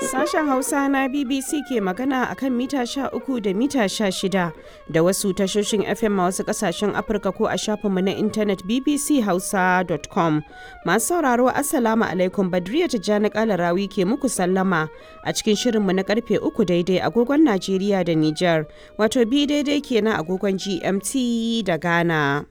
Sashen Hausa na BBC ke magana a kan mita 13 da mita 16 da wasu tashoshin FM a wasu kasashen Afirka ko a shafinmu na intanet bbchausa.com. Masu sauraro Assalamu alaikum Badriya Tijjani Kalarawi ke muku sallama a cikin shirinmu na karfe 3 daidai agogon Najeriya da Nijar, wato bi daidai kenan agogon GMT da Ghana.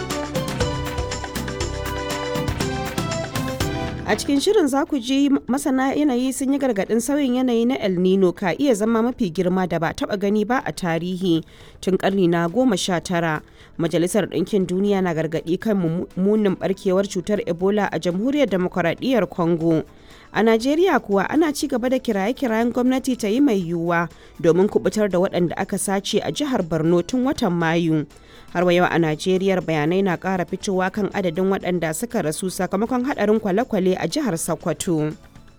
A cikin shirin za ku ji masana yanayi sun yi gargaɗin sauyin yanayi na El Nino ka iya zama mafi girma da ba taɓa gani ba a tarihi tun ƙarni na goma sha tara. Majalisar Ɗinkin Duniya na gargaɗi kan munin ɓarkewar cutar Ebola a Jamhuriyar Demokuraɗiyyar Congo. A Najeriya kuwa ana ci gaba da kiraye-kirayen gwamnati ta yi mai yiwuwa domin kubutar da waɗanda aka sace a jihar Borno tun watan Mayu. Har wa yau a Najeriya bayanai na ƙara fitowa kan adadin waɗanda suka rasu sakamakon haɗarin kwale-kwale a jihar Sokoto.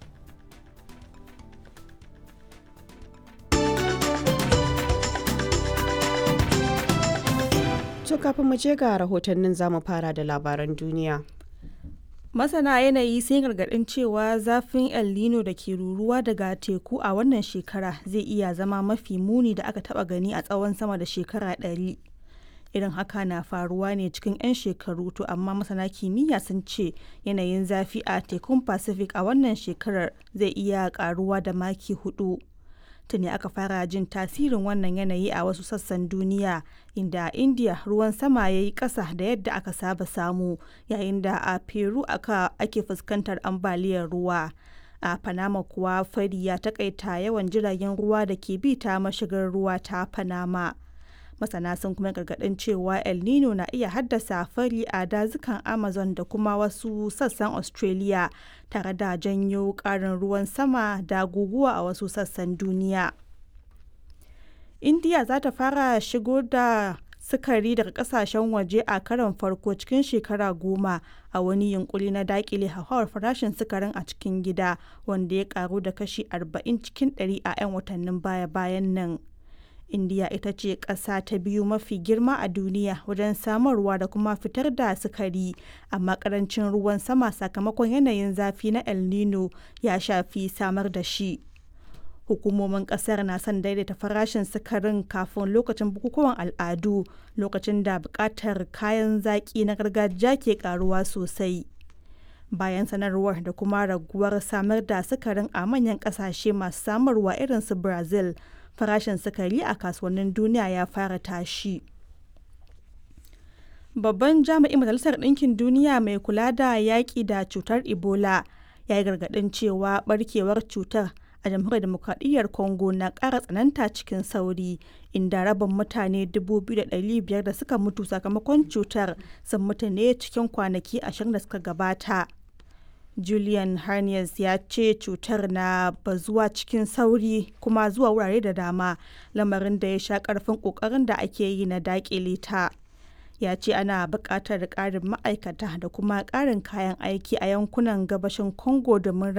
To kafin mu je ga rahotannin zamu fara da labaran duniya. Masana yanayi sun gargaɗin cewa zafin El Nino da ke ruruwa daga teku a wannan shekara zai iya zama mafi muni da aka taɓa gani a tsawon sama da shekara ɗari. Irin haka na faruwa ne cikin 'yan shekaru to amma masana kimiyya sun ce yanayin zafi a tekun Pacific a wannan shekarar zai iya ƙaruwa da maki hudu. tuni aka fara jin tasirin wannan yanayi a wasu sassan duniya inda a india ruwan sama ya yi ƙasa da yadda aka saba samu yayin da a peru aka ake fuskantar ambaliyar ruwa a panama kuwa fari ya takaita yawan jiragen ruwa da ke bi ta mashigar ruwa ta panama masana sun kuma gargaɗin cewa el nino na iya haddasa fari a dazukan amazon da kuma wasu sassan australia tare da janyo ƙarin ruwan sama da guguwa a wasu sassan duniya india za ta fara shigo da sukari daga kasashen waje a karon farko cikin shekara goma a wani yunkuri na dakile hauhawar farashin sukarin a cikin gida wanda ya karu da kashi 40 cikin 100 a 'yan watannin baya-bayan nan indiya ita ce ƙasa ta biyu mafi girma a duniya wajen samarwa da kuma fitar da sukari amma ƙarancin ruwan sama sakamakon yanayin zafi na el nino ya shafi samar da shi hukumomin ƙasar na son daidaita farashin sukarin kafin lokacin bukukuwan al'adu lokacin da buƙatar kayan zaƙi na gargajiya ke ƙaruwa sosai bayan sanarwar da kuma raguwar samar da sukarin a manyan ƙasashe masu samarwa irin su brazil farashin sukari a kasuwannin duniya ya fara tashi. Babban jami'in Majalisar Ɗinkin Duniya mai kula da yaƙi da cutar Ebola ya yi gargaɗin cewa ɓarkewar cutar a jamhuriyar demokradiyyar Congo na ƙara tsananta cikin sauri inda rabin mutane 2,500 da suka mutu sakamakon cutar sun mutu ne cikin kwanaki 20 da suka gabata. Julian Harnias ya ce cutar na bazuwa cikin sauri kuma zuwa wurare da dama lamarin da ya sha karfin kokarin da ake yi na dakile ta. Ya ce ana buƙatar ƙarin ma'aikata da kuma ƙarin kayan aiki a yankunan gabashin Congo domin